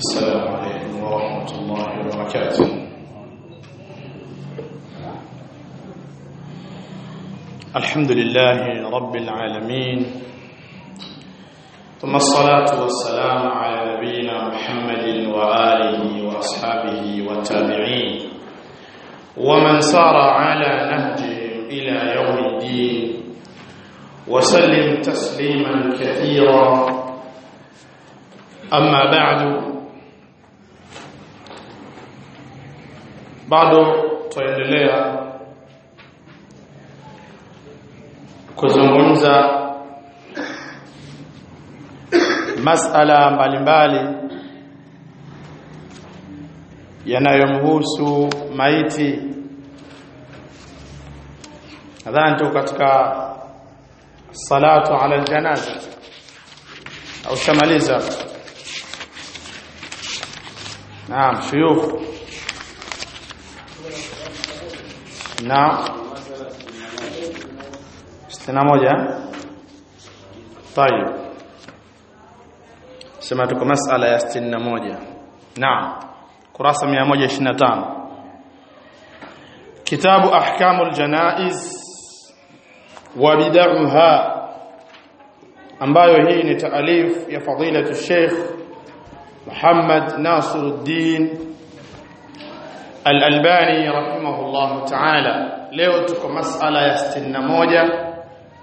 السلام عليكم ورحمة الله وبركاته الحمد لله رب العالمين ثم الصلاة والسلام على نبينا محمد وآله وأصحابه والتابعين ومن سار على نهجهم إلى يوم الدين وسلم تسليما كثيرا أما بعد bado tuendelea kuzungumza masala mbalimbali yanayomhusu maiti nadhani tu katika salatu ala aljanaza au shamaliza naam shuyukh na sitini moja طيب sema tuko masala ya 61 naam kurasa 125 kitabu ahkamul janaiz wa bid'aha ambayo hii ni taalif ya fadilatu Sheikh Muhammad Nasiruddin Al-Albani rahimahullah ta'ala leo tuko masala ya 61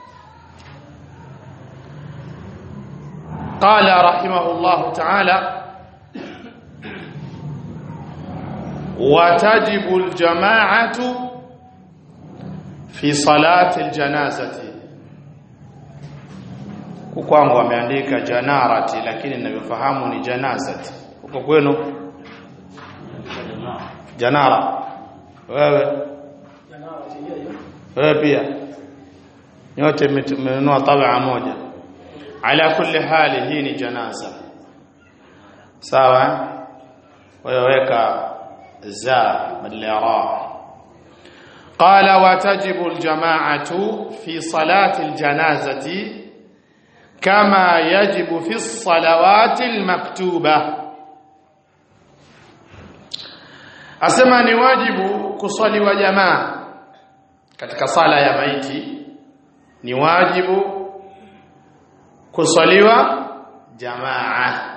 قال رحمه الله تعالى وتجب الجماعة في صلاة الجنازة kwangu ameandika janarati lakini ninavyofahamu ni janazati huko kwenu janara wewe wewe pia nyote mmenunua tabaa moja ala kulli hali hii ni janaza sawa weka za badala ya ra قال وتجب الجماعة في صلاة الجنازة كما يجب في الصلوات المكتوبة asema ni wajibu kuswaliwa jamaa katika sala ya maiti ni wajibu kuswaliwa jamaa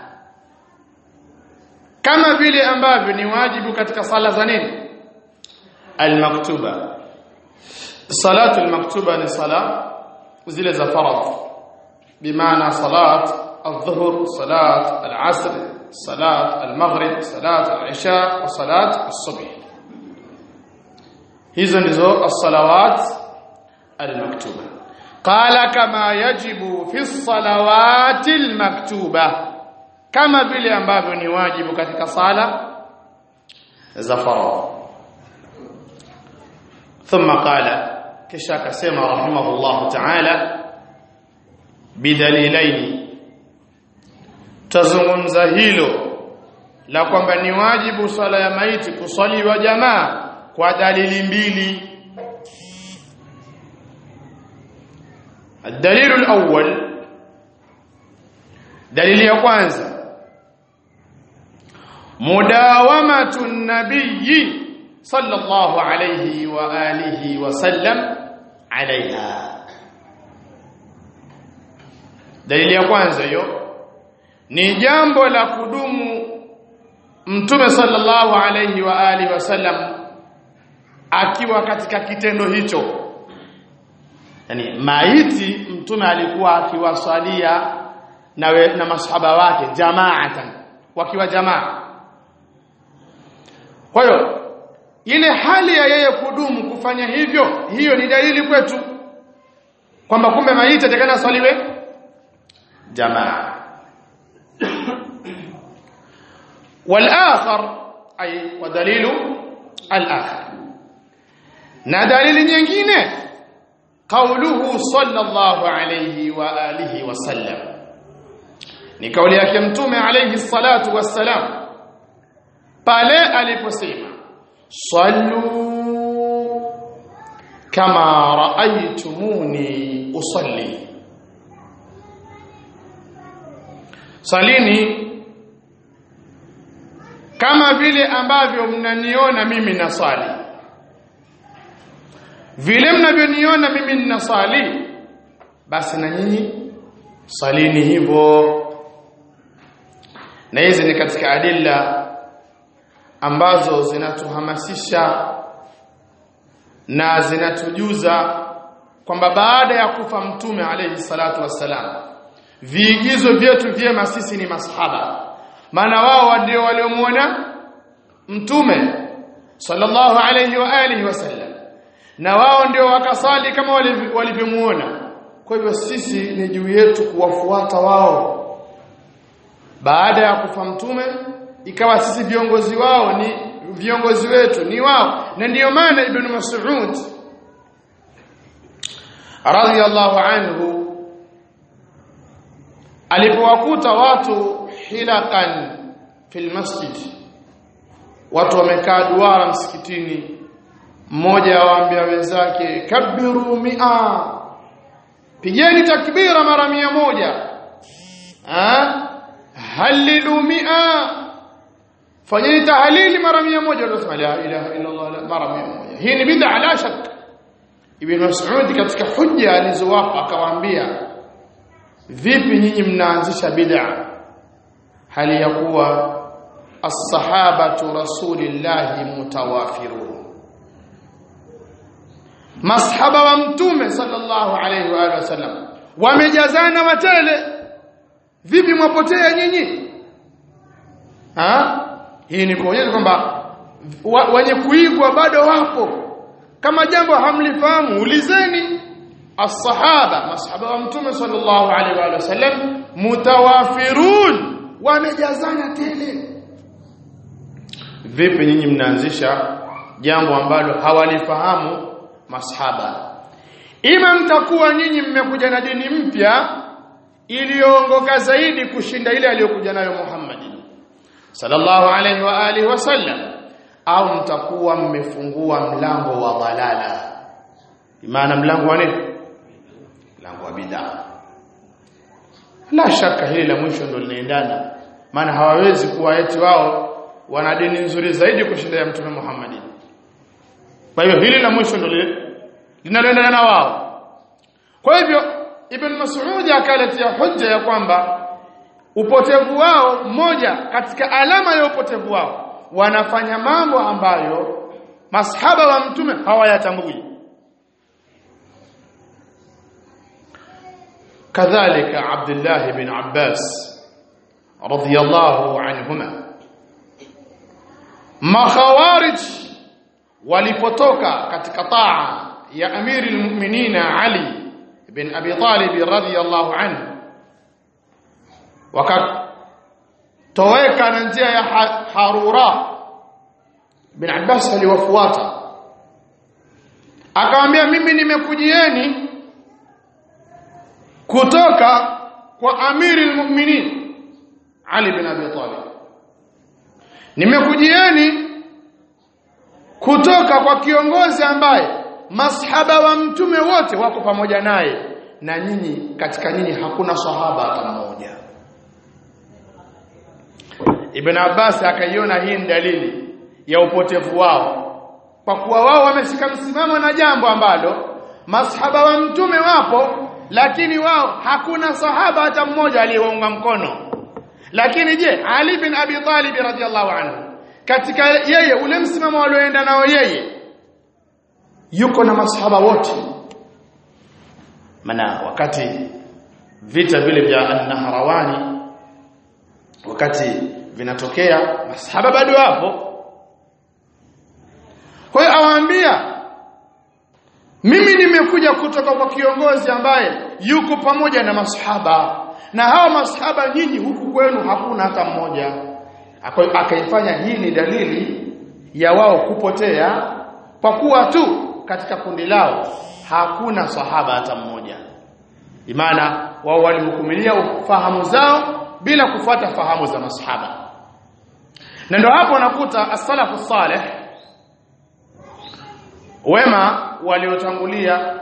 kama vile ambavyo ni wajibu katika sala za nini almaktuba salatu almaktuba ni sala zile za faradh bimaana salat الظهر صلاه العصر صلاه المغرب صلاه العشاء وصلاه الصبح hizo ndizo as-salawat al-maktuba qala kama yajibu fi as-salawati al-maktuba kama vile ambavyo ni wajibu katika sala za faradhi thumma qala kisha akasema rahimahullah ta'ala bidalilaini tazungumza hilo la kwamba ni wajibu swala ya maiti kuswaliwa jamaa kwa dalili mbili الدليل الأول دليل ya kwanza mudawamatu an-nabiy sallallahu alayhi wa alihi wa sallam alaiha dalili ya kwanza hiyo ni jambo la kudumu mtume sallallahu alayhi wa alihi wasallam akiwa katika kitendo hicho yani maiti mtume alikuwa akiwasalia na, we, na masahaba wake jamaatan wakiwa jamaa kwa hiyo ile hali ya yeye kudumu kufanya hivyo hiyo ni dalili kwetu kwamba kumbe maiti atakana swaliwe jamaa والآخر أي ودليل الآخر na dalili nyingine kauluhu sallallahu alayhi wa alihi wasallam ni kauli yake mtume alayhi salatu wassalam pale aliposema sallu kama raaitumuni usalli salini kama vile ambavyo mnaniona mimi nasali vile mnavyoniona mimi ninasali basi na nyinyi salini hivyo na hizi ni katika adilla ambazo zinatuhamasisha na zinatujuza kwamba baada ya kufa mtume alayhi salatu wassalam viigizo vyetu vyema sisi ni masahaba maana wao ndio waliomuona mtume sallallahu alayhi wa alihi wasallam na wao ndio wakasali kama walivyomuona kwa hivyo sisi ni juu yetu kuwafuata wao baada ya kufa mtume ikawa sisi viongozi wao ni viongozi wetu ni wao na ndiyo maana ibn Mas'ud radhiyallahu anhu alipowakuta watu hilaqan fil masjid watu wamekaa duara msikitini mmoja awaambia wenzake kabiru mia pigeni takbira mara mia moja ha halilu mia fanyeni tahlili mara mia moja utasema la ilaha illa Allah mara mia moja hii ni bid'a la shak ibn Mas'ud katika hujja alizowapa akawaambia vipi nyinyi mnaanzisha bid'a hali ya kuwa as-sahabatu rasulillahi mutawafirun masahaba wa mtume sallallahu alayhi wa alihi wasallam wamejazana watele vipi mwapotea nyinyi ha hii ni kuonyesha kwamba wenye kuigwa bado wapo kama jambo hamlifahamu ulizeni as-sahaba masahaba wa mtume sallallahu alaihi wa sallam mutawafirun wamejazana tele vipi nyinyi mnaanzisha jambo ambalo hawalifahamu masahaba ima mtakuwa nyinyi mmekuja na dini mpya iliyoongoka zaidi kushinda ile aliyokuja nayo Muhammad sallallahu alaihi wa alihi wasallam au mtakuwa mmefungua mlango wa dhalala maana mlango wa nini mlango wa bid'a la shaka hili la mwisho ndo linaendana maana hawawezi kuwa eti wao wana dini nzuri zaidi kushinda ya mtume Muhammad kwa hivyo hili la mwisho ndo linaloendana na wao kwa hivyo ibn Mas'ud akaletea hujja ya kwamba upotevu wao moja katika alama ya upotevu wao wanafanya mambo ambayo masahaba wa mtume hawayatambui kadhalika Abdullah ibn Abbas radhiyallahu anhuma makhawarij walipotoka katika taa ya amiri almu'minina Ali ibn Abi Talib radhiyallahu anhu wakatoweka na njia ya Harura bin Abbas aliwafuata akamwambia mimi nimekujieni kutoka kwa amiri almu'minin Ali bin Abi Talib nimekujieni kutoka kwa kiongozi ambaye masahaba wa mtume wote wako pamoja naye na nyinyi katika nyinyi hakuna sahaba hata mmoja Ibn Abbas akaiona hii ni dalili ya upotevu wao kwa kuwa wao wameshika msimamo na jambo ambalo masahaba wa mtume wapo lakini wao hakuna sahaba hata mmoja aliyewaunga mkono lakini je Ali bin Abi Talib radhiallahu anhu katika yeye ule msimamo walioenda nao yeye yuko na masahaba wote maana wakati vita vile vya an-Nahrawani wakati vinatokea masahaba bado wapo kwa hiyo awaambia mimi nimekuja kutoka kwa kiongozi ambaye yuko pamoja na masahaba na hawa masahaba nyinyi huku kwenu hakuna hata mmoja akaifanya hii ni dalili ya wao kupotea kwa kuwa tu katika kundi lao hakuna sahaba hata mmoja imana wao walihukumilia fahamu zao bila kufuata fahamu za masahaba na ndio hapo nakuta as-salafu salih wema waliotangulia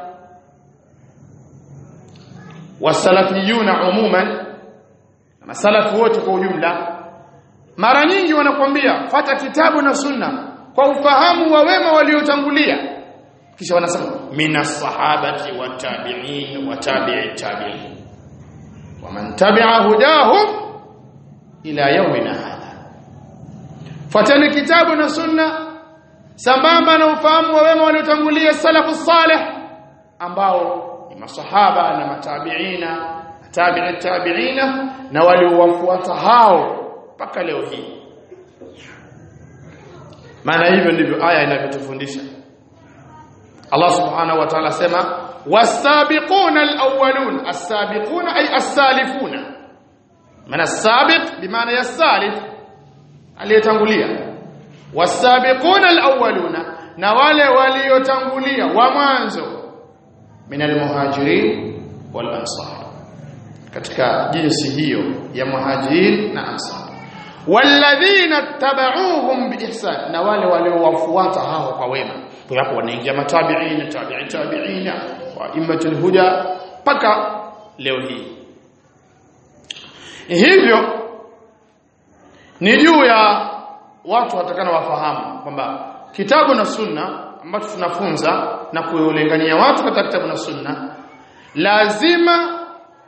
wasalafiyuna umuman masalafu wote kwa ujumla mara nyingi wanakuambia fata kitabu na sunna kwa ufahamu wa wema waliotangulia kisha wanasema minas sahabati wa tabi'in wa tabi'i tabi'in wa man tabi'a hudahum ila yawmina hadha fatani kitabu na sunna sambamba na ufahamu wa wema waliotangulia salafu salih ambao ni masahaba na matabiina tabi'i tabiina na waliowafuata hao mpaka leo hii maana hivyo ndivyo aya inavyotufundisha Allah subhanahu wa ta'ala sema wasabiquna alawwalun as-sabiquna ay as-salifuna maana as-sabiq bimaana ya salif aliyetangulia wasabiquna alawwaluna na wale waliotangulia wa mwanzo min almuhajirin wal ansar katika jinsi hiyo ya muhajirin na ansar walladhina tabauhum biihsan na wale waliowafuata hao kwa wema kwa hapo wanaingia matabiina tabi'i tabiina wa immatul huda paka leo hii hivyo ni juu ya watu watakana wafahamu kwamba kitabu na sunna ambacho tunafunza na kulingania watu katika kitabu na sunna lazima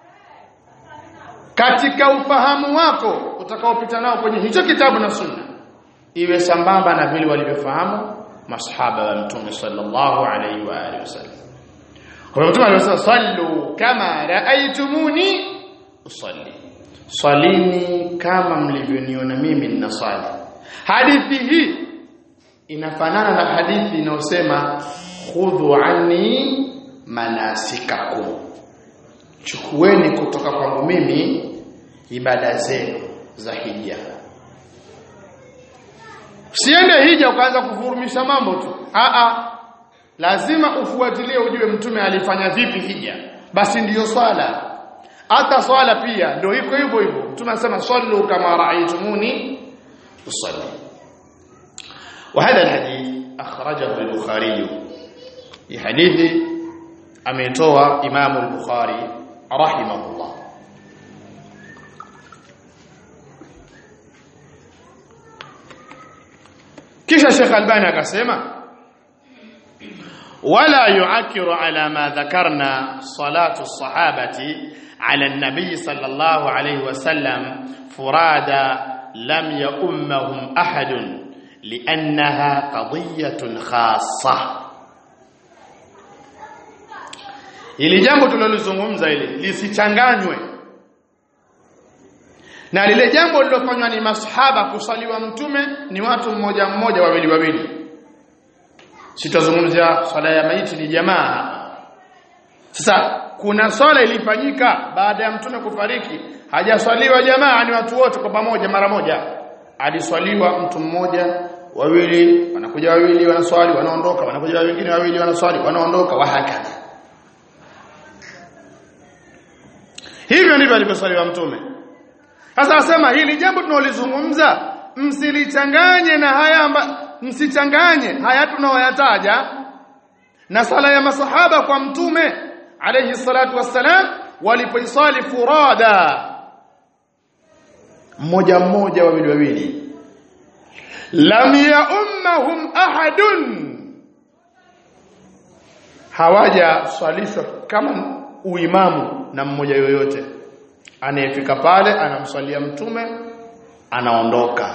katika ufahamu wako utakaopita nao kwenye hicho kitabu na sunna iwe sambamba na vile walivyofahamu masahaba wa mtume sallallahu alaihi wa alihi wasallam kwa mtume alisema sallu kama raaitumuni usalli salini kama mlivyoniona mimi ninasali hadithi hii inafanana na hadithi inayosema khudhu anni manasikakum chukueni kutoka kwangu mimi ibada zenu za hija Usiende hija ukaanza kuvurumisha mambo tu. A a. Lazima ufuatilie ujue mtume alifanya vipi hija. Basi ndiyo swala. Hata swala pia ndio iko hivyo hivyo. Mtume anasema sallu kama ra'aytumuni usalli. وهذا الحديث أخرجه البخاري في حديث أميتوى إمام البخاري رحمه الله kisha Sheikh Albani akasema wala yu'akkiru ala ma dhakarna salatu sahabati ala an-nabi sallallahu alayhi wasallam furada lam ya'ummahum ahadun li'annaha qadiyatun khassa ili jambo tulilozungumza ile lisichanganywe na lile jambo lilofanywa ni masahaba kusaliwa mtume ni watu mmoja mmoja wawili wawili sitazungumzia swala ya maiti ni jamaa sasa kuna swala ilifanyika baada ya mtume kufariki hajaswaliwa jamaa ni watu wote kwa pamoja mara moja aliswaliwa mtu mmoja wawili wanakuja wawili wanaswali wanaondoka wanakuja wengine wawili wanaswali wanaondoka wahakadha hivyo ndivyo alivyoswaliwa mtume sasa asema hili jambo tunaolizungumza msilichanganye na haya amba, msichanganye haya tunaoyataja na sala ya masahaba kwa mtume alayhi salatu wassalam walipoisali furada mmoja mmoja wawili wawili lam yaummahum ahadun hawaja swalishwa kama uimamu na mmoja yoyote anayefika pale anamswalia mtume anaondoka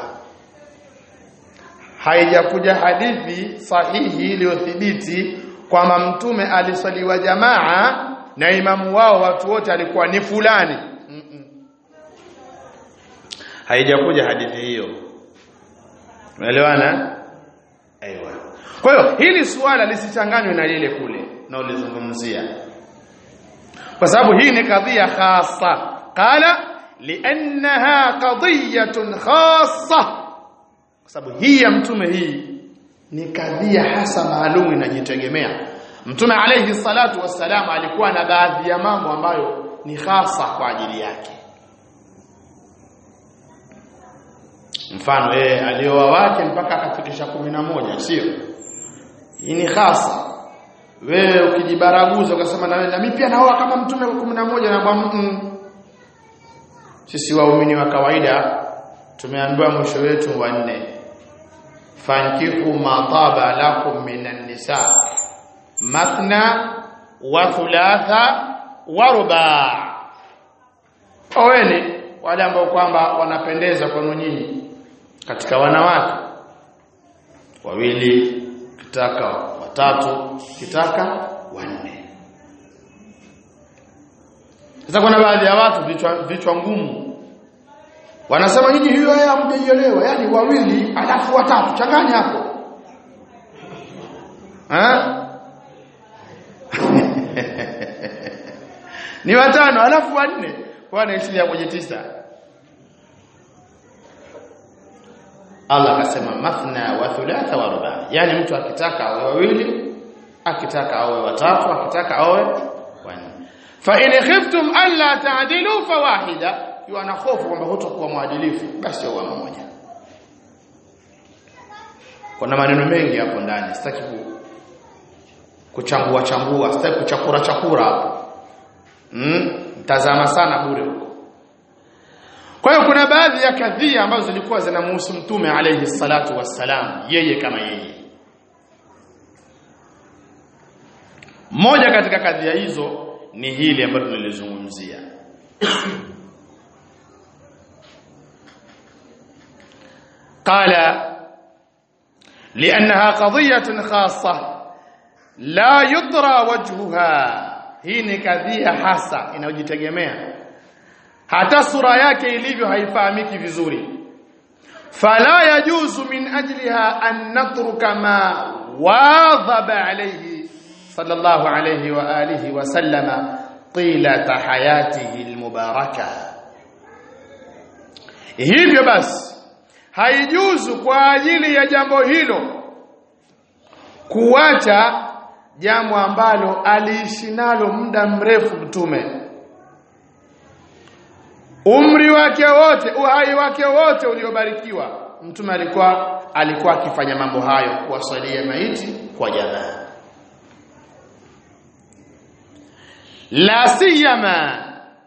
haijakuja hadithi sahihi iliyothibiti kwamba mtume aliswaliwa jamaa na imamu wao watu wote alikuwa ni fulani mm -mm. haijakuja hadithi hiyo umeelewana aiwa kwa hiyo hili suala lisichanganywe na lile kule na ulizungumzia kwa sababu hii ni kadhia khasa qala liannaha qadiyatun khassa kwa sababu hii ya mtume hii ni kadhia hasa maalum inajitegemea mtume alayhi salatu wassalam alikuwa na baadhi ya mambo ambayo ni hasa kwa ajili yake mfano yeye alioa wake mpaka akafikisha moja sio hii ni hasa wewe ukijibaraguza ukasema na wewe na mimi pia naoa kama mtume wa 11 na bwana mm, sisi waumini wa kawaida tumeambiwa mwisho wetu wa nne fankihu ma taba lakum minan nisa mathna wa thulatha wa ruba oweni wale ambao kwamba wanapendeza kwenu nyinyi katika wanawake wawili kitaka watatu kitaka wanne sasa kuna baadhi ya watu vichwa vichwa ngumu wanasema nyinyi hiyo haya hamjaelewa yani wawili alafu watatu changanya hapo eh ni watano alafu wanne wanaishia kwenye tisa Allah akasema mathna wa thulatha wa ruba yani mtu akitaka awe wawili akitaka awe watatu akitaka awe wanne fa in khiftum alla ta'dilu fawahida ikiwa na hofu kwamba hutakuwa mwadilifu basi uwe mmoja kuna maneno mengi hapo ndani sitaki kuchambua chambua sitaki kuchakura chakura hapo mm mtazama sana bure huko kwa hiyo kuna baadhi ya kadhia ambazo zilikuwa zinamhusu mtume alayhi salatu wassalam yeye kama yeye moja katika kadhia hizo ni hili ambalo tunalizungumzia قال لأنها قضية خاصة لا يدرى وجهها hii ni kadhia hasa inayojitegemea hata sura yake ilivyo haifahamiki vizuri fala yajuzu min ajliha an natruka ma wadhaba alayhi sallallahu alayhi wa alihi wa sallama tilata hayatihi almubaraka hivyo basi haijuzu kwa ajili ya jambo hilo kuacha jambo ambalo aliishi nalo muda mrefu mtume umri wake wote uhai wake wote uliobarikiwa mtume alikuwa alikuwa akifanya mambo hayo kuwasalia maiti kwa jamaa la siyama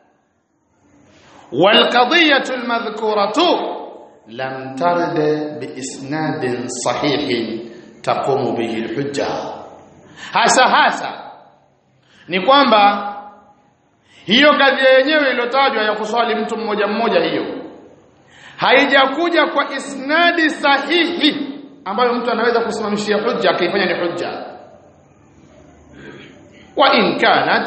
والقضيه المذكوره لم ترد باسناد صحيح تقوم به الحجه hasa hasa ni kwamba hiyo kadhia yenyewe iliyotajwa ya kuswali mtu mmoja mmoja hiyo haijakuja kwa isnadi sahihi ambayo mtu anaweza kusimamishia hujja akaifanya ni hujja wa in kanat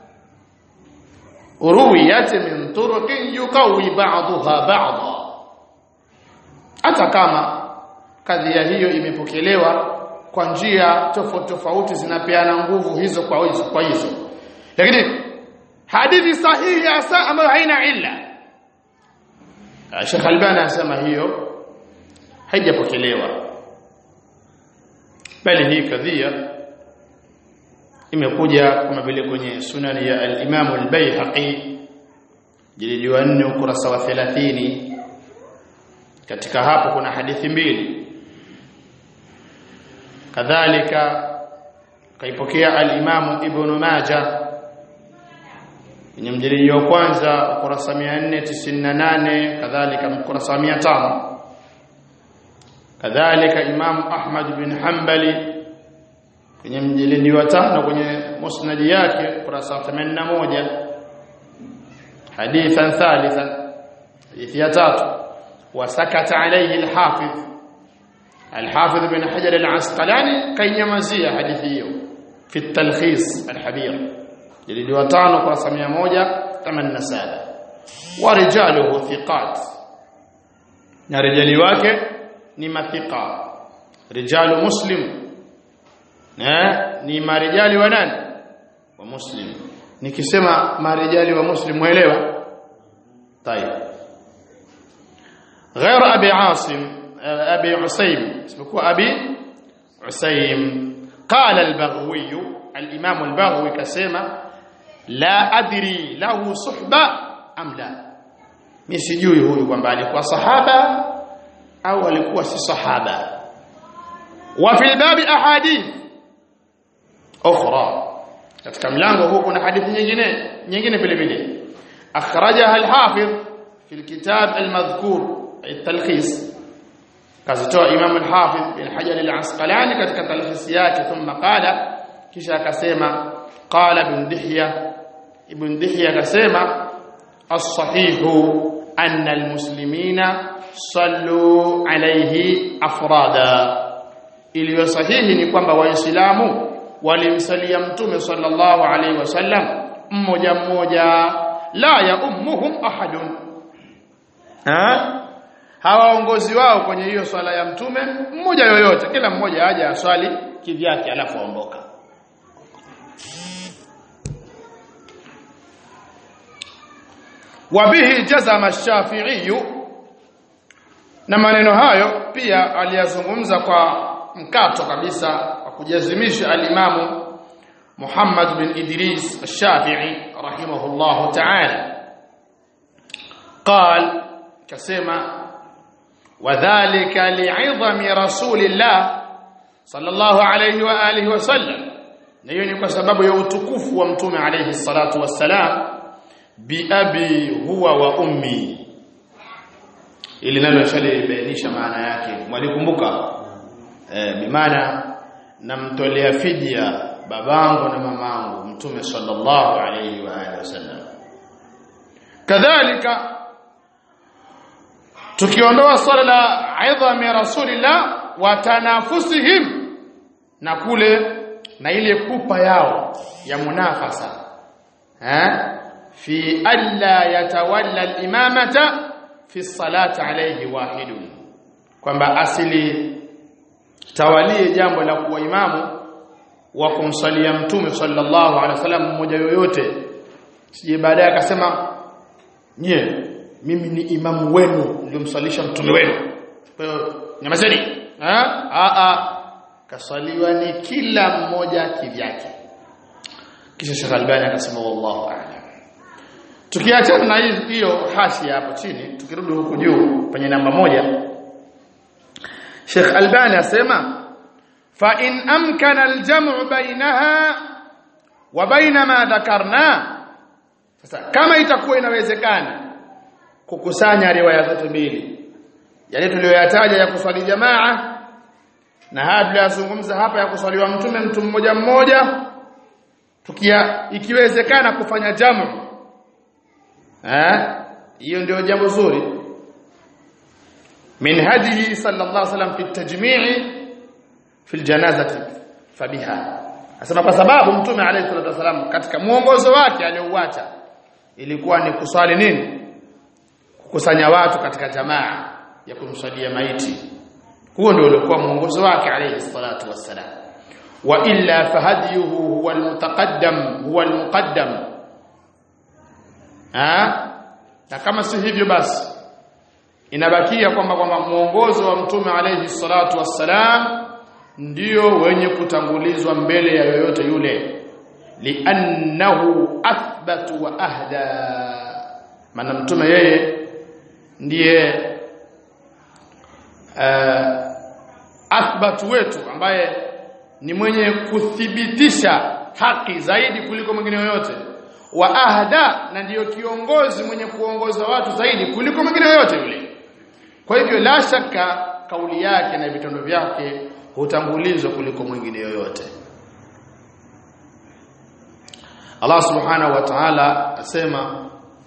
ruwiyat min turuqin yuqawi ba'daha ba'dha hata kama kadhia hiyo imepokelewa kwa njia tofauti tofauti zinapeana nguvu hizo kwa hizo kwa hizo lakini hadithi sahihi hasa ambayo haina illa Sheikh Albani anasema hiyo haijapokelewa bali hii kadhia imekuja kama vile kwenye sunani ya al-Imam al-Baihaqi jilidi wa 4 ukurasa wa 30 katika hapo kuna hadithi mbili kadhalika kaipokea al-Imam Ibn Majah kwenye mjilidi wa kwanza ukurasa 498 kadhalika ukurasa 500 kadhalika Imam Ahmad bin Hanbali kwenye mjilidi wa tano kwenye musnad yake ukurasa 81 hadithan thalithan hadithi ya tatu wasakata alayhi al-Hafidh الحافظ بن حجر العسقلاني كي يمزيه حديثه في التلخيص الحبير جلد وتانو قرصة 187 ورجاله ثقات na rijali wake ni mathiqa rijalu muslim na ni marijali wa nani wa muslim nikisema marijali wa muslim muelewa طيب غير ابي عاصم أبي عسيم اسمه أبي عسيم قال البغوي الإمام البغوي كسيما لا أدري له صحبة أم لا misijui huyu kwamba alikuwa sahaba au alikuwa si sahaba wa fil babi ahadith ukhra katika mlango huu kuna hadithi nyingine nyingine vile vile akhrajaha al-hafidh fi al-kitab al-madhkur التلخيص kazitoa Imam al-Hafidh bin Hajar al-Asqalani katika talkhisi yake thumma qala kisha akasema qala ibn Dihya ibn Dihya akasema as-sahihu anna al-muslimina sallu alayhi afrada iliyo sahihi ni kwamba waislamu walimsalia mtume sallallahu alayhi wasallam mmoja mmoja la ya ummuhum ahadun ha hawaongozi wao kwenye hiyo swala ya mtume mmoja yoyote kila mmoja aje aswali kivyake alafu aondoka wabihi jazama shafi'i na maneno hayo pia aliyazungumza kwa mkato kabisa wa kujazimisha alimamu Muhammad bin Idris al-Shafi'i rahimahullah ta'ala قال كسمه وذلك لعظم رسول الله صلى الله عليه واله وسلم hiyo ni kwa sababu ya utukufu wa mtume alayhi salatu wassalam bi abi huwa wa ummi ili nalo shalibainisha maana yake mwalikumbuka eh bi maana namtolea fidia babangu na mamangu mtume sallallahu alayhi wa alihi wasallam kadhalika tukiondoa swala la idhami rasulillah wa tanafusihim na kule na ile pupa yao ya munafasa eh fi alla yatawalla al-imamata fi salati alayhi wahidun kwamba asili tawalie jambo la kuwa imamu wa kumsalia mtume sallallahu alaihi wasallam mmoja yoyote sije baadaye akasema nyie mimi ni imamu wenu niliomsalisha mtume wenu kwa hiyo nyamazeni a a kasaliwa ni kila mmoja kivyake kisha Sheikh Albani akasema wallahu a'lam tukiachana na hiyo hasi hapo chini tukirudi huku juu kwenye namba moja Sheikh Albani asema fa in amkana al-jam'u bainaha wa baina ma dhakarna sasa kama itakuwa inawezekana kukusanya riwaya zote mbili yale tuliyoyataja ya kuswali jamaa na haya tuliyozungumza hapa ya kuswaliwa mtume mtu mmoja mmoja tukia ikiwezekana kufanya jamu eh hiyo ndio jambo zuri min hadihi sallallahu alaihi wasallam fi tajmi'i fi aljanazati fabiha asema kwa sababu mtume alayhi salatu wasallam katika muongozo wake aliouacha ilikuwa ni kuswali nini kukusanya watu katika jamaa ya kumswalia maiti huo ndio ulikuwa mwongozo wake alayhi salatu wassalam wa illa fahadiyuhu huwa almutaqaddam huwa almuqaddam ha na kama si hivyo basi inabakia kwamba kwamba mwongozo wa mtume alayhi salatu wassalam ndio wenye kutangulizwa mbele ya yoyote yule li'annahu athbatu wa ahda maana mtume yeye ndiye uh, athbatu wetu ambaye ni mwenye kuthibitisha haki zaidi kuliko mwingine yoyote wa ahda na ndiyo kiongozi mwenye kuongoza watu zaidi kuliko mwingine yoyote yule kwa hivyo la shaka kauli yake na vitendo vyake hutangulizwa kuliko mwingine yoyote Allah subhanahu wa ta'ala asema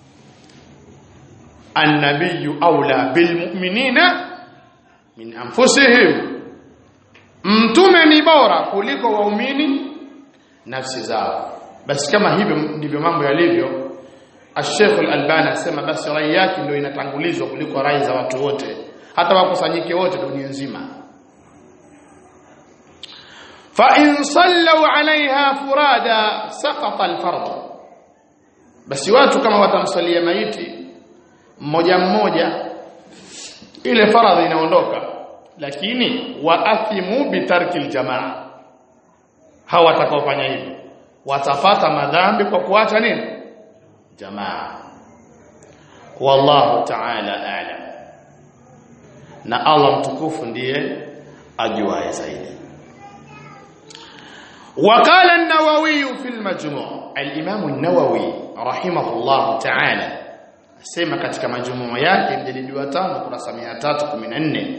an-nabiyyu awla bil mu'minina min anfusihim mtume ni bora kuliko waumini nafsi zao basi kama hivyo ndivyo mambo yalivyo Sheikh Al-Albani asema basi rai yake ndio inatangulizwa kuliko rai za watu wote hata wakusanyike wote dunia nzima fa in sallu alaiha furada saqata al-fard basi watu kama watamsalia maiti mmoja mmoja ile faradhi inaondoka lakini waathimu bitarki aljamaa hawa watakaofanya hivyo watapata madhambi kwa kuacha nini jamaa wallahu ta'ala a'lam na Allah mtukufu ndiye ajuaye zaidi وقال النووي في المجموع الإمام النووي رحمه الله تعالى sema katika majumuo yake mjalidi wa tano kurasa 314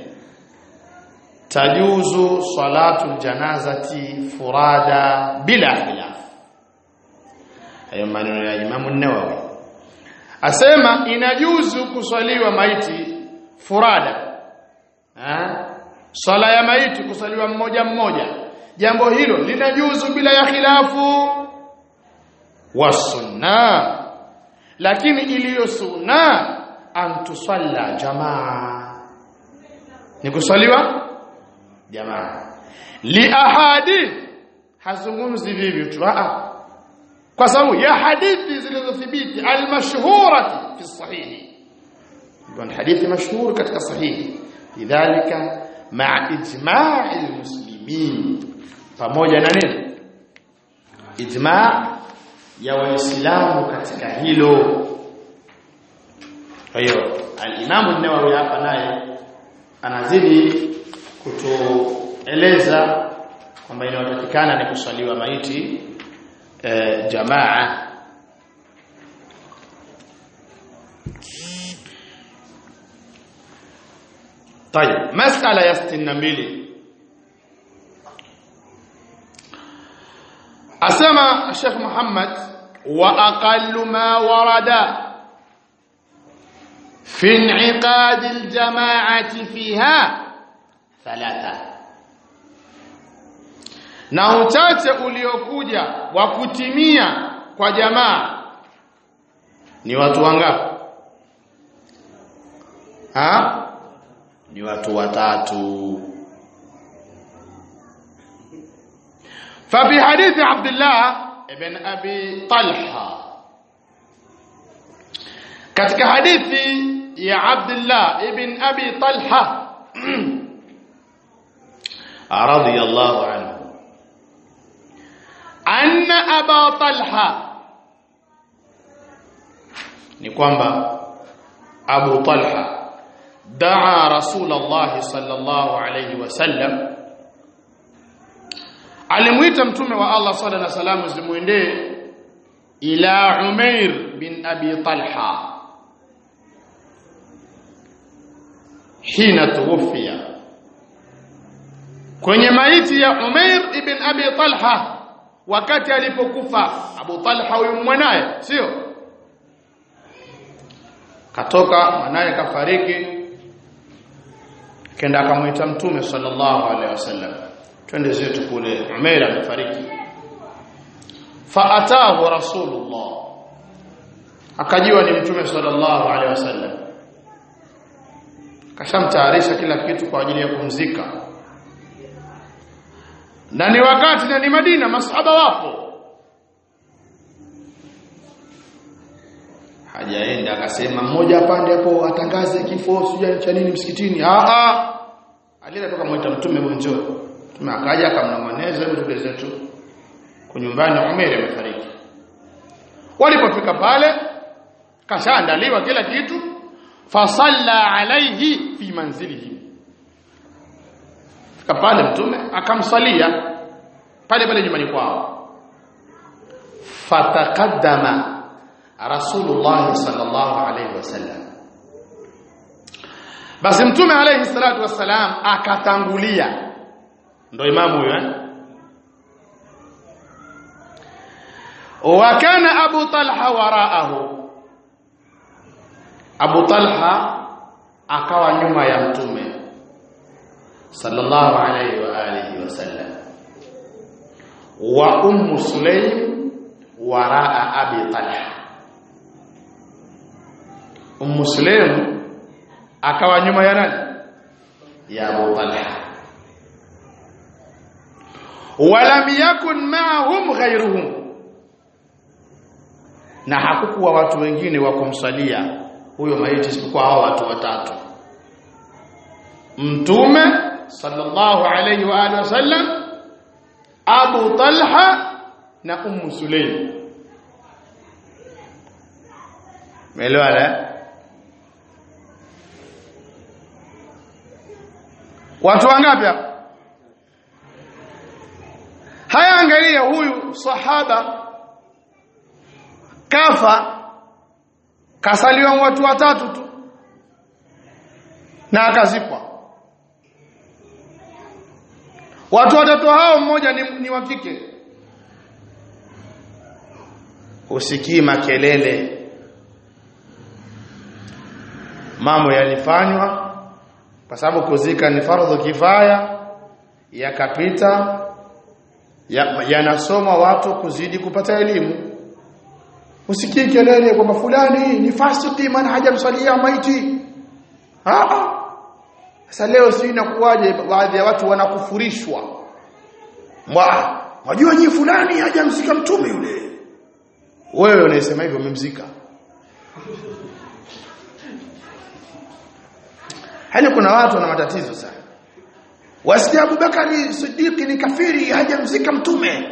tajuzu salatu janazati furada bila khilaf hayo maneno ya Imam an-Nawawi asema inajuzu kuswaliwa maiti furada ha? swala ya maiti kuswaliwa mmoja mmoja jambo hilo linajuzu bila ya khilafu wa sunna lakini iliyo sunna antusalla jamaa ni kuswaliwa jamaa li ahadith hazungumzi vivi tu a kwa sababu ya hadithi zilizothibiti almashhurati fi sahihi ndio hadithi mashhur katika sahihi lidhalika ma'a ijma'i almuslimin pamoja na nini ijma' ya waislamu katika hilo kwa hiyo al-Imam an-Nawawi hapa naye anazidi kutueleza kwamba inayotakikana ni kuswaliwa maiti e, jamaa طيب مسألة يا 62 أسمى الشيخ محمد وأقل ما ورد في انعقاد الجماعة فيها ثلاثة na uchache uliokuja wa kutimia kwa jamaa ni watu wangapi ha ni watu watatu ففي حديث عبد الله ابن ابي طلحه katika hadithi ya Abdullah ibn Abi Talha radiyallahu anhu anna Aba Talha ni kwamba Abu Talha daa Rasulullah sallallahu alayhi wasallam alimuita mtume wa Allah sallallahu alayhi wasallam zimuendee ila Umair bin Abi Talha hina tuwafia kwenye maiti ya Umair ibn Abi Talha wakati alipokufa Abu Talha huyu mwanaye sio katoka mwanaye kafariki kenda akamwita mtume sallallahu alaihi wasallam twende zetu kule Umair amefariki faatahu rasulullah akajiwa ni mtume sallallahu alaihi wasallam kashamtayarisha kila kitu kwa ajili ya kumzika na ni wakati na ni Madina masahaba wapo hajaenda akasema mmoja apande hapo atangaze kifo sija cha nini msikitini a a alienda toka mwita mtume mwenjoo mtume akaja akamnong'oneza hebu zetu kwa nyumbani Umar amefariki walipofika pale kashaandaliwa kila kitu fasalla alayhi fi manzilihi fika pale mtume akamsalia pale pale nyumbani kwao fataqaddama rasulullah sallallahu alayhi wasallam basi mtume alayhi salatu wassalam akatangulia ndo imamu huyo eh? wa kana abu talha waraahu abu talha akawa nyuma ya mtume sallallahu alayhi wa alihi wasallam wa ummu sulaim waraa abi talha ummu sulaim akawa nyuma ya nani ya abu talha walam yakun ma'ahum ghayruhum na hakukuwa watu wengine wa kumsalia huyo maiti isipokuwa hao watu watatu mtume sallallahu alayhi wa alihi wasallam Abu Talha na Ummu Sulaim Umeelewa Watu wangapi hapa Haya angalia huyu sahaba kafa kasaliwa watu watatu tu na akazikwa watu watatu hao mmoja ni, ni wa kike usikii makelele mambo yalifanywa kwa sababu kuzika ni fardhu kifaya yakapita yanasoma ya watu kuzidi kupata elimu usikii kelele kwamba fulani ni fasiki maana hajamsalia maiti ah sasa leo si inakuwaje baadhi ya watu wanakufurishwa mwa wajua nyinyi fulani hajamzika mtume yule wewe unasema hivyo umemzika hali kuna watu wana matatizo sana wasikia Abubakari Siddiq ni kafiri hajamzika mtume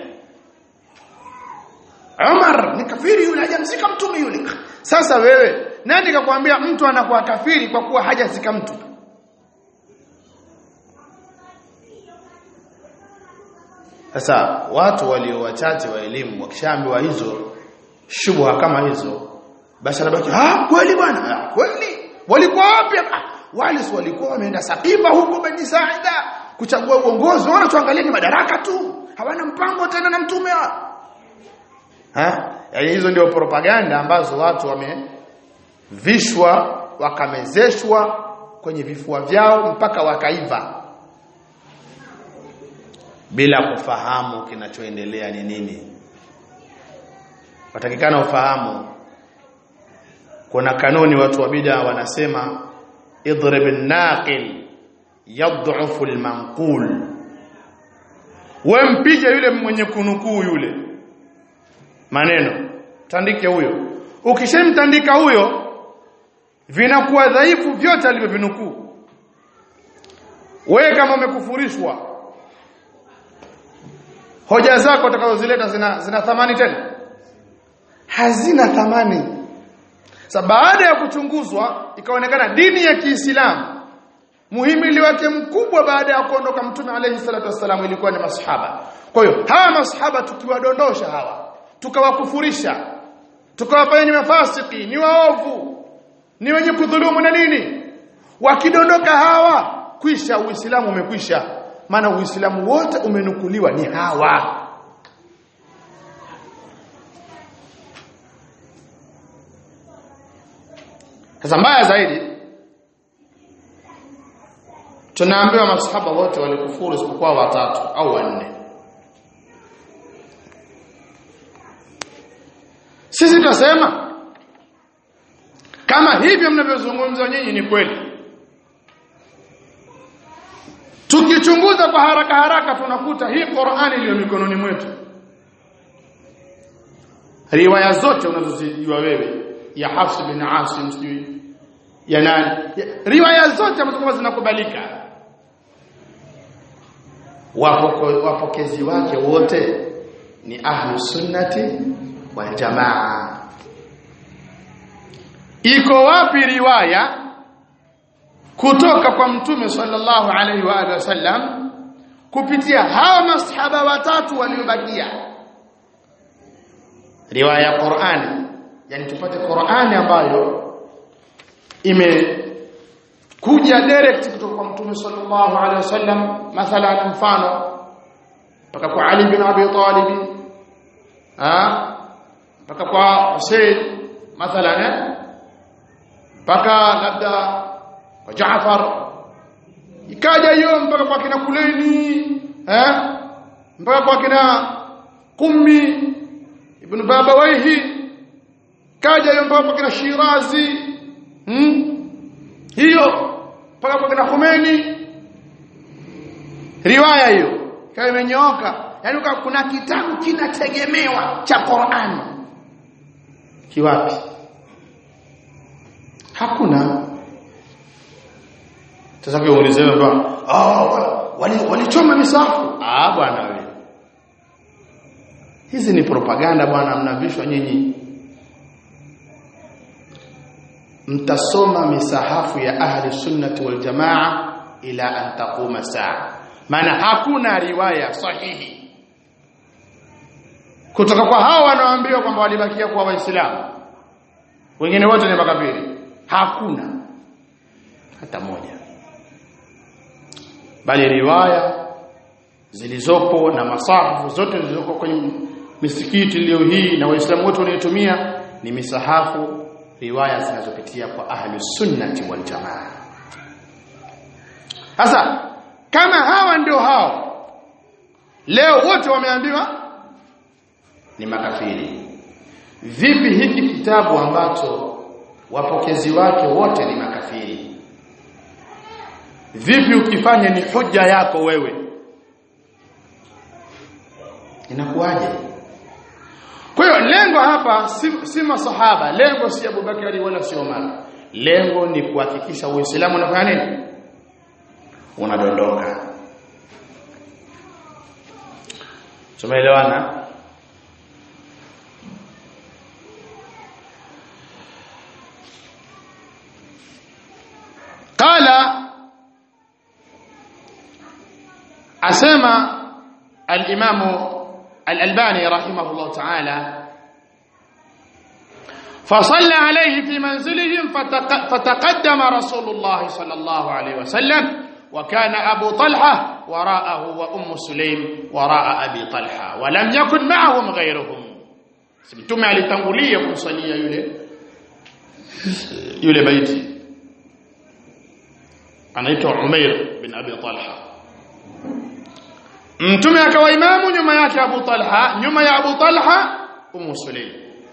Umar ni kafiri yule hajamzika mtume yule sasa wewe nani kakwambia mtu anakuwa kafiri kwa kuwa hajazika mtu sasa watu walio wachache wa elimu wakishaambiwa hizo shubha kama hizo basi anabaki ah kweli bwana ah, kweli walikuwa wapi ah, wale si walikuwa wameenda Sakifa huko Bani Saida kuchagua uongozi wana tuangalie ni madaraka tu hawana mpango tena na mtume ha yaani hizo ndio propaganda ambazo watu wamevishwa wakamezeshwa kwenye vifua vyao mpaka wakaiva bila kufahamu kinachoendelea ni nini watakikana ufahamu kuna kanuni watu wa bid'a wanasema idrib an-naqil yad'ufu al-manqul wewe mpige yule mwenye kunukuu yule maneno tandike huyo ukishamtandika huyo vinakuwa dhaifu vyote alivyovinukuu wewe kama umekufurishwa hoja zako utakazozileta zina, zina thamani tena hazina thamani Sa baada ya kuchunguzwa ikaonekana dini ya Kiislamu muhimili wake mkubwa baada ya kuondoka Mtume alayhi salatu wassalam ilikuwa ni masahaba. Kwa hiyo hawa masahaba tukiwadondosha hawa tukawakufurisha tukawafanya ni mafasiki ni waovu ni wenye kudhulumu na nini wakidondoka hawa kwisha uislamu umekwisha maana uislamu wote umenukuliwa ni hawa Sasa mbaya zaidi tunaambiwa masahaba wote walikufuru isipokuwa watatu au wanne. Sisi tunasema kama hivyo mnavyozungumza nyinyi ni kweli. Tukichunguza kwa haraka haraka tunakuta hii Qur'ani iliyo mikononi mwetu. Riwaya zote unazozijua wewe ya Hafs bin Asim sijui ya nani riwaya zote ambazo zinakubalika wapoko wapokezi wake wote ni ahlu sunnati wal jamaa iko wapi riwaya kutoka kwa mtume sallallahu alaihi wa alihi wasallam kupitia hawa masahaba watatu waliobakia riwaya ya Qur'ani yani tupate Qur'ani ambayo imekuja direct kutoka kwa Mtume sallallahu alaihi wasallam mathalan mfano mpaka kwa Ali bin Abi Talib ah mpaka kwa Hussein mathalan mpaka labda kwa Jaafar ikaja hiyo mpaka kwa kina Kuleni eh mpaka kwa kina Qummi ibn Babawayhi kaja hiyo mpaka kwa kina Shirazi hmm? hiyo mpaka kwa kina Khomeini riwaya hiyo kama imenyooka yani kuna kitabu kinategemewa cha Qur'an kiwapi hakuna sasa kwa ulizewe kwa ah wali walichoma misafu ah bwana wewe hizi ni propaganda bwana mnavishwa nyinyi mtasoma misahafu ya ahli sunnati wal jamaa ila an taquma saa maana hakuna riwaya sahihi kutoka kwa hao wanaoambiwa kwamba walibakia kuwa waislamu wengine wote ni makafiri hakuna hata moja bali riwaya zilizopo na masahafu zote zilizoko kwenye misikiti leo hii na waislamu wote wanaitumia ni misahafu riwaya zinazopitia kwa ahli sunnati wal jamaa sasa kama hawa ndio hao leo wote wameambiwa ni makafiri vipi hiki kitabu ambacho wapokezi wake wote ni makafiri vipi ukifanya ni hoja yako wewe inakuwaje kwa hiyo lengo hapa si, si masahaba lengo si Abubakari wala si Umar lengo ni kuhakikisha uislamu unafanya nini unadondoka tumeelewana qala asema al-imam al-albani rahimahullah ta'ala فصلى عليه في منزلهم فتقدم رسول الله صلى الله عليه وسلم وكان أبو طلحة وراءه وأم سليم وراء أبي طلحة ولم يكن معهم غيرهم mtume alitangulia kumsalia yule yule baiti anaitwa Umair bin Abi Talha mtume akawa imamu nyuma yake Abu Talha nyuma ya Abu Talha Ummu Sulaim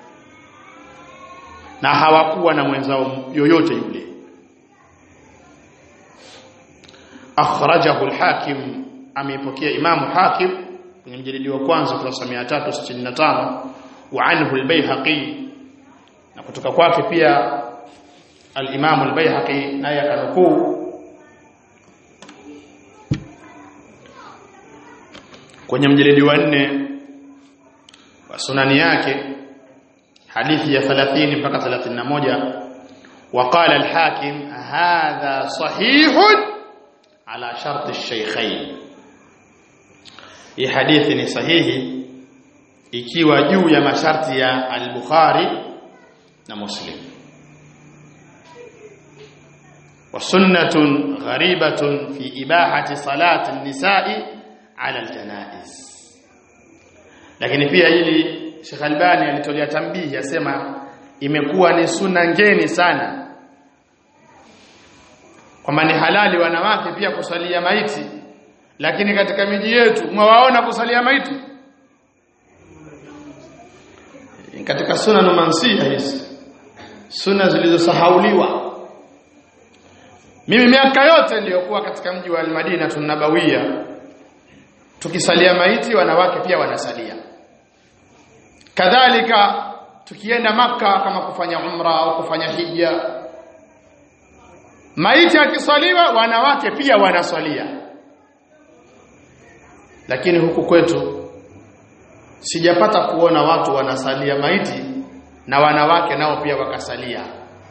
na hawakuwa na mwenzao yoyote yule akhrajahu al-hakim ameipokea imamu hakim kwenye mjadili wa kwanza kurasa 365 wa anhu al-baihaqi na kutoka kwake pia al-imam al-baihaqi naye akanukuu kwenye mjadili wa 4 wa sunani yake hadithi ya 30 mpaka 31 وقال الحاكم هذا صحيح على شرط الشيخين hii hadithi ni sahihi ikiwa juu ya masharti ya al-Bukhari na Muslim wa sunnatun gharibatun fi ibahati salati an-nisa'i ala al-janaiz lakini pia hili Sheikh Albani alitolea tambihi asema imekuwa ni sunna ngeni sana kwamba ni halali wanawake pia kusalia maiti lakini katika miji yetu mwawaona kusalia maiti katika sunna mansiha hizi sunna zilizosahauliwa mimi miaka yote niliyokuwa katika mji wa Al-Madina tunabawia tukisalia maiti wanawake pia wanasalia kadhalika tukienda maka kama kufanya umra au kufanya hija maiti akiswaliwa wanawake pia wanaswalia lakini huku kwetu sijapata kuona watu wanasalia maiti na wanawake nao pia wakasalia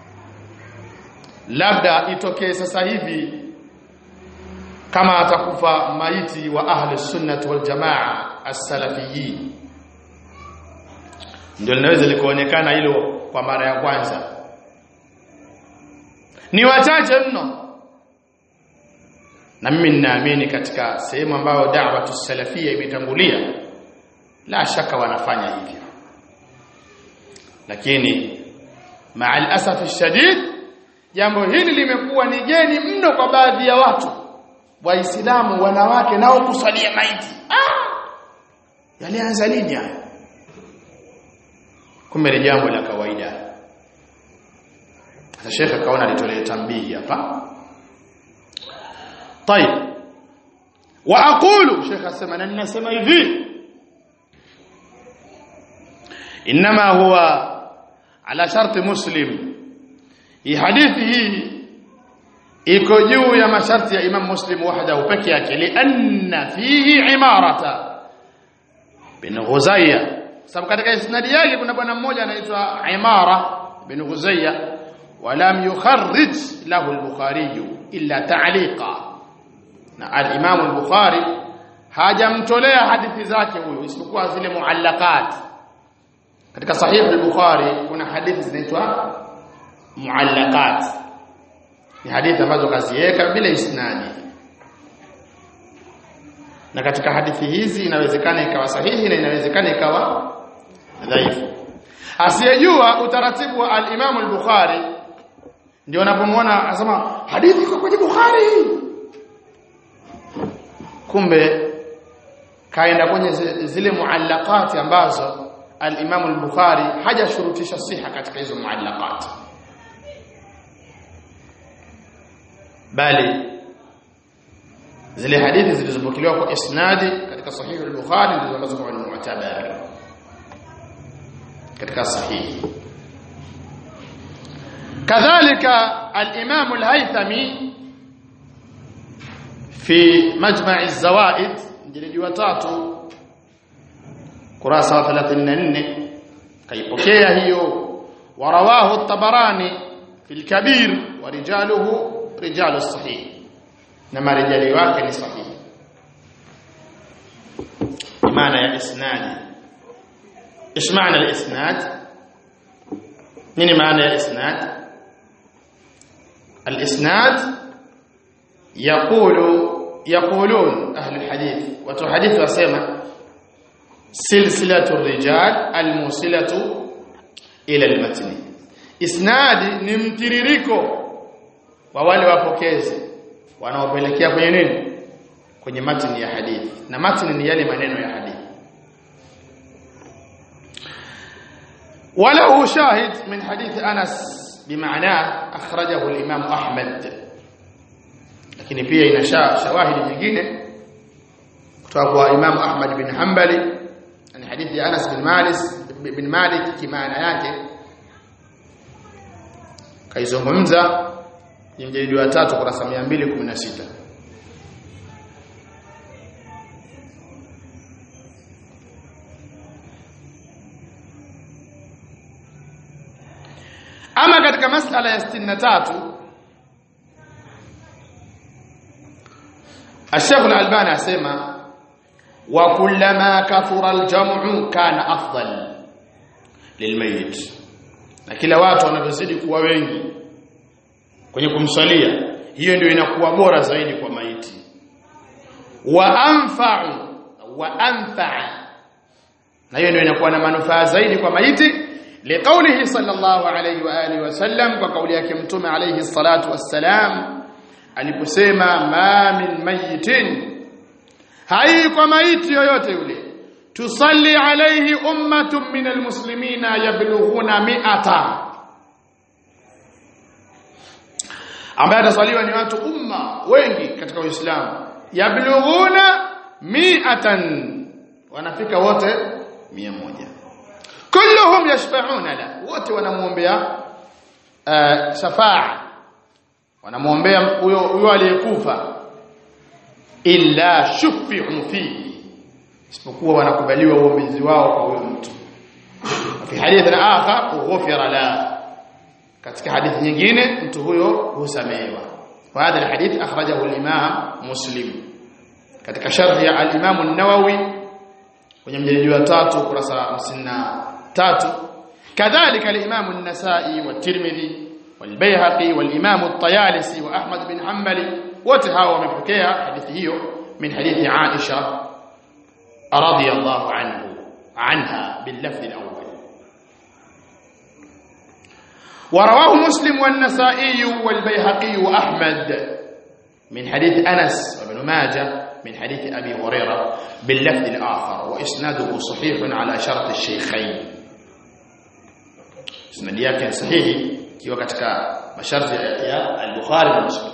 labda itokee sasa hivi kama atakufa maiti wa ahli sunnah wal jamaa as-salafiyyin ndio linaweza likaonekana hilo kwa mara ya kwanza ni wachache mno na mimi ninaamini katika sehemu ambayo da'watu salafia imetangulia la shaka wanafanya hivyo lakini ma'al asaf shadid jambo hili limekuwa ni geni mno kwa baadhi ya watu waislamu wanawake nao kusalia maiti ah yalianza lini haya kumbe ni jambo la kawaida sasa shekhe akaona alitolee tambihi hapa طيب واقول شيخ اسمع انا ninasema hivi انما هو على شرط مسلم hii hadithi hii iko juu ya masharti ya Imam Muslim wahdahu peke yake lianna fihi imarata bin Ghuzayya sababu katika isnadi yake kuna bwana mmoja anaitwa Imara bin Ghuzayya ولم يخرج له البخاري إلا تعليقا na al-Imam al-Bukhari hajamtolea hadithi zake huyo isipokuwa zile muallaqat katika sahih al-Bukhari kuna hadithi zinaitwa muallaqat ni hadithi ambazo kaziweka bila isnadi na katika hadithi hizi inawezekana ikawa sahihi na inawezekana ikawa dhaifu asiyejua utaratibu wa al-Imam al-Bukhari ndio unapomwona anasema hadithi iko kwenye Bukhari kumbe kaenda kwenye zile muallaqati ambazo al-Imam al-Bukhari hajashurutisha siha katika hizo muallaqat bali zile hadithi zilizopokelewa kwa isnadi katika sahihi al-Bukhari ndizo ambazo kwa mu'tabar katika sahihi kadhalika al-Imam al-Haythami fi majma' az-zawaid jilidi wa tatu kurasa wa 34 kaipokea hiyo warawahu at-Tabarani fi al-Kabir wa rijaluhu rijalu as-sahih na marijali wake ni sahihi maana ya isnadi ايش معنى الاسناد من معنى الاسناد الاسناد يقول يقولون اهل الحديث وتحديث وسمع سلسله الرجال الموصله الى المتن اسناد ni mtiririko wa wale wapokezi wanaopelekea kwenye nini kwenye matini ya hadithi na matini ni yale maneno ya hadithi وله شاهد من حديث أنس بمعناه أخرجه الإمام أحمد lakini pia ina shawahidi nyingine kutoka kwa Imam Ahmad bin Hanbali ni hadithi ya Anas bin Malik bin Malik kimaana yake kaizungumza ni mjadidi wa tatu kurasa 216 ama katika masala ya 63 الشيخ الألباني asema wa kullama kathura al-jam'u kana afdal lilmayit na kila watu wanavyozidi kuwa wengi kwenye kumsalia hiyo ndio inakuwa bora zaidi kwa maiti wa anfa'u wa anfa'a na hiyo ndio inakuwa na manufaa zaidi kwa maiti liqaulihi sallallahu alayhi wa alihi wasallam kwa kauli yake mtume alayhi salatu wassalam aliposema ma min mayitin hai kwa maiti yoyote yule tusalli alayhi ummatun min almuslimina yablughuna mi'ata ambaye atasaliwa ni watu umma wengi katika uislamu yablughuna mi'atan wanafika wote 100 kulluhum yashfa'una la wote wanamuombea uh, shafaa wanamuombea huyo huyo aliyekufa illa shufi'u fihi isipokuwa wanakubaliwa uombezi wao kwa huyo mtu fi hadithi akhar ghufira la katika hadithi nyingine mtu huyo husamehewa wa hadha alhadith akhrajahu al-imam muslim katika sharh ya al-imam an-nawawi kwenye mjeledi wa tatu kurasa 53 kadhalika al-imam an-nasa'i wa tirmidhi والبيهقي والإمام الطيالسي وأحمد بن حنبل وتهاوى مفكيها حديث هي من حديث عائشة رضي الله عنه عنها باللفظ الأول ورواه مسلم والنسائي والبيهقي وأحمد من حديث أنس وابن ماجه من حديث أبي هريرة باللفظ الآخر وإسناده صحيح على شرط الشيخين إسناد yake sahihi ikiwa katika masharti ya al-Bukhari na Muslim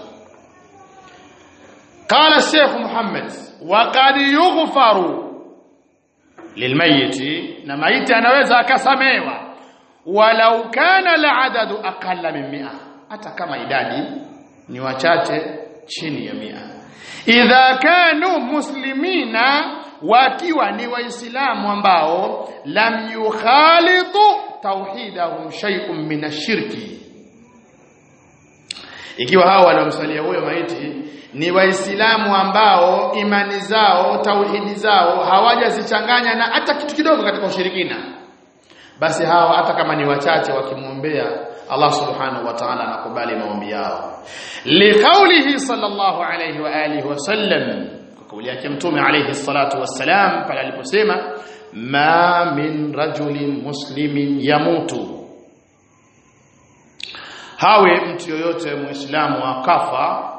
قال الشيخ محمد وقد يغفر للميت na maiti anaweza akasamewa walau kana al-adadu aqalla min 100 hata kama idadi ni wachache chini ya 100 idha kanu muslimina wakiwa ni waislamu ambao lam yukhalitu tauhidahum shay'un min ashirki ikiwa hao waliomsalia huyo maiti ni waislamu ambao imani zao tauhidi zao hawajazichanganya na hata kitu kidogo katika ushirikina basi hawa hata kama ni wachache wakimwombea Allah subhanahu wa ta'ala anakubali maombi yao liqaulihi sallallahu alayhi wa alihi wasallam kwa kauli yake mtume alayhi salatu wassalam pale aliposema ma min rajulin muslimin yamutu hawe mtu yoyote muislamu akafa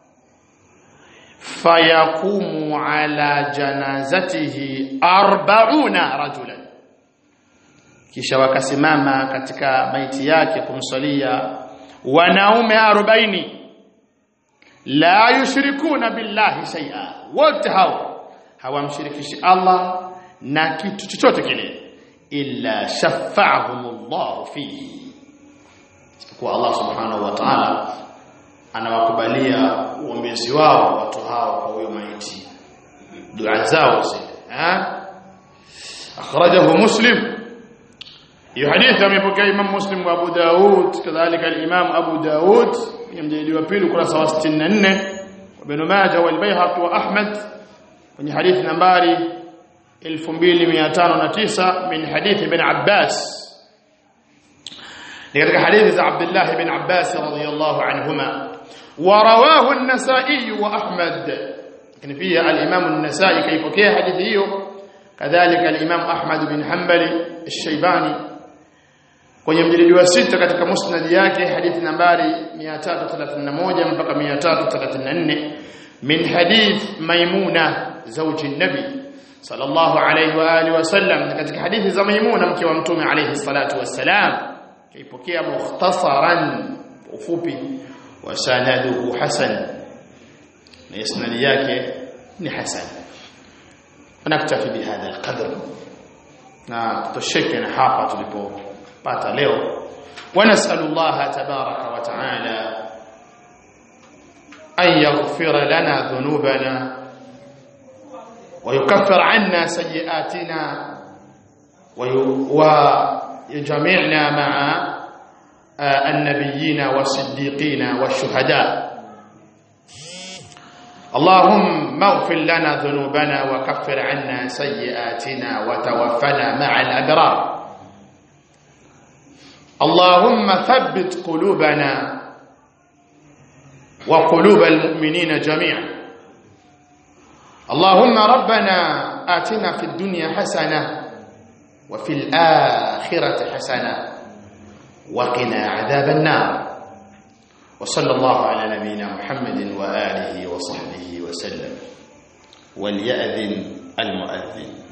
fayakumu ala janazatihi arbauna rajulan kisha wakasimama katika maiti yake kumsalia wanaume 40 la yushrikuna billahi shay'a wote hao hawamshirikishi Allah na kitu chochote kile illa shafa'ahumullah fihi kwa Allah subhanahu wa ta'ala anawakubalia uombezi wao watu hao kwa huyo maiti dua zao zile eh akhrajahu muslim hiyo hadithi amepokea Imam Muslim wa Abu Daud kadhalika al-Imam Abu Daud kwenye mjadili wa pili kurasa wa 64 wa Ibn Majah wal Baihaqi wa Ahmad kwenye hadithi nambari 2509 min hadithi ibn Abbas katika hadithi za Abdullah ibn Abbas radhiyallahu anhuma ورواه النسائي واحمد lakini pia al-Imam an-Nasa'i kaipokea hadithi hiyo kadhalika al-Imam Ahmad bin Hanbali al-Shaybani kwenye mjadili wa sita katika musnad yake hadithi nambari 331 mpaka 334 min hadith Maimuna zawji an-Nabi sallallahu alayhi wa alihi wasallam katika hadithi za Maimuna mke wa Mtume alayhi salatu wassalam kaipokea mukhtasaran ufupi wa sanaduhu hasan na isnadi yake ni hasan naktafi bihadha alqadr na tutosheke na hapa tulipopata leo ونسال الله تبارك وتعالى ان يغفر لنا ذنوبنا ويكفر عنا سيئاتنا ويجمعنا مع النبيين والصديقين والشهداء اللهم اغفر لنا ذنوبنا وكفر عنا سيئاتنا وتوفنا مع الأبرار اللهم ثبت قلوبنا وقلوب المؤمنين جميعا اللهم ربنا آتنا في الدنيا حسنة وفي الآخرة حسنة وقنا عذاب النار وصلى الله على نبينا محمد وآله وصحبه وسلم وليأذن المؤذن